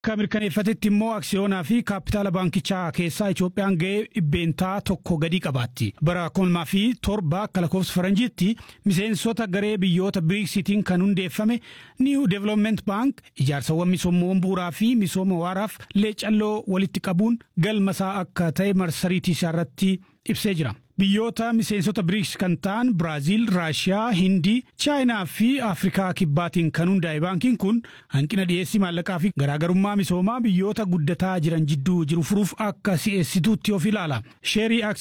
Akka mirkaneeffatetti immoo aksiyoonaa fi kaapitaala baankichaa keessaa Itoophiyaan ga'ee dhibbeentaa tokko gadi qabaatti. Bara kuma fi torba akka lakkoofsa faranjiitti miseensota garee biyyoota biriksitiin kan hundeeffame New Development Bank ijaarsawwan misoomawwan bu'uuraa fi misooma waaraaf leecalloo walitti qabuun galmasaa akka ta'e marsariitii isaa irratti ibsee jira. Biyyoota miseensota biriks kan ta'an Biraaziil, Raashiyaa, Hindii, Chaayinaa fi Afrikaa kibbaatiin kan hundaa'e baankiin kun hanqina dhiyeessii maallaqaa fi garaagarummaa misoomaa biyyoota guddataa jiran jidduu jiru furuuf akka si'eessituutti of ilaala. Sheerii